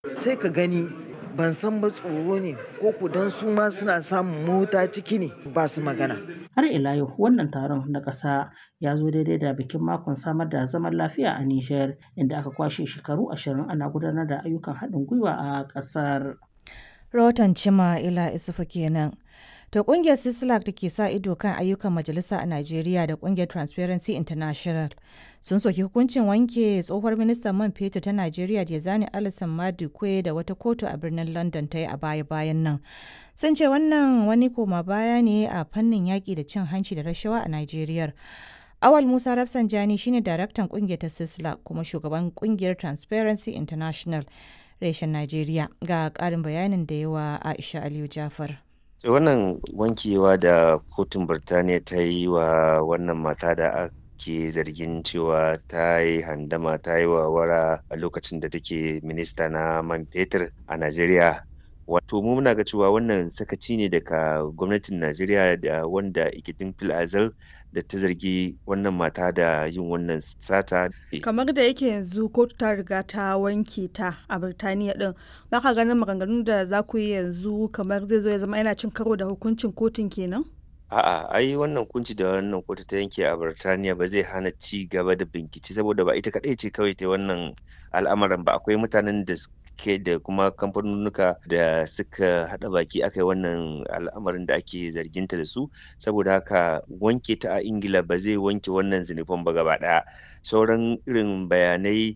sai ka gani ban san ba tsoro ne ko ku dan su ma suna samun mota ciki ne ba su magana. Har ila yau wannan taron na ƙasa ya zo daidai da bikin makon samar da zaman lafiya a Nijar inda aka kwashe shekaru ashirin ana gudanar da ayyukan haɗin gwiwa a ƙasar. Rahoton Cima Ila Isufu kenan. To kungiyar Sislak da ke sa ido kan ayyukan majalisa a Najeriya da kungiyar Transparency International sun soki hukuncin wanke tsohuwar ministan man fetur ta Najeriya da zani Alison Madikwe da wata kotu a birnin London ta yi a baya-bayan nan. Sun ce wannan wani koma baya ne a fannin yaƙi da cin hanci da rashawa a Najeriya. Awal Musa Rafsanjani shine daraktan kungiyar ta Sislak kuma shugaban kungiyar Transparency International reshen Najeriya ga ƙarin bayanin da yawa Aisha Aliyu Jafar. wannan wankewa da kotun birtaniya ta yi wa wannan mata da ake zargin cewa ta yi handama ta yi wara a lokacin da take minista na man fetur a najeriya wato mu muna ga cewa wannan sakaci ne daga gwamnatin najeriya da wanda ikitin fil azal da ta zargi wannan mata da yin wannan sata. kamar da yake yanzu kotu ta riga ta wanke ta a birtaniya din baka ganin maganganun da za ku yi yanzu kamar zai zo ya zama yana cin karo da hukuncin kotun kenan A'a, ai wannan kunci da wannan kotu ta yanke a Birtaniya ba zai hana ci gaba da bincike saboda ba ita kaɗai ce kawai ta wannan al'amarin ba akwai mutanen da ke da kuma kamfanonuka da suka haɗa baki aka yi wannan al'amarin da ake zarginta da su saboda haka wanke ta a ingila ba zai wanke wannan zinufan ba gaba ɗaya sauran irin bayanai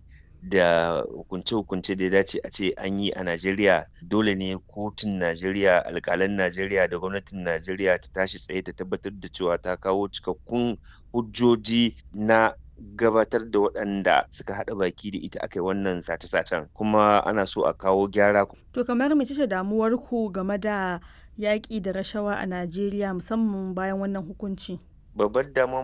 da hukunce-hukunce da ya dace a ce an yi a Najeriya dole ne kotun Najeriya alkalan Najeriya da gwamnatin Najeriya ta tashi tsaye ta tabbatar da cewa ta kawo cikakkun hujjoji na gabatar da waɗanda suka haɗa baki da ita aka yi wannan sace-sacen kuma ana so a kawo gyara. To kamar mece ce damuwar ku game da yaƙi da rashawa a Najeriya musamman bayan wannan hukunci? Babbar damuwar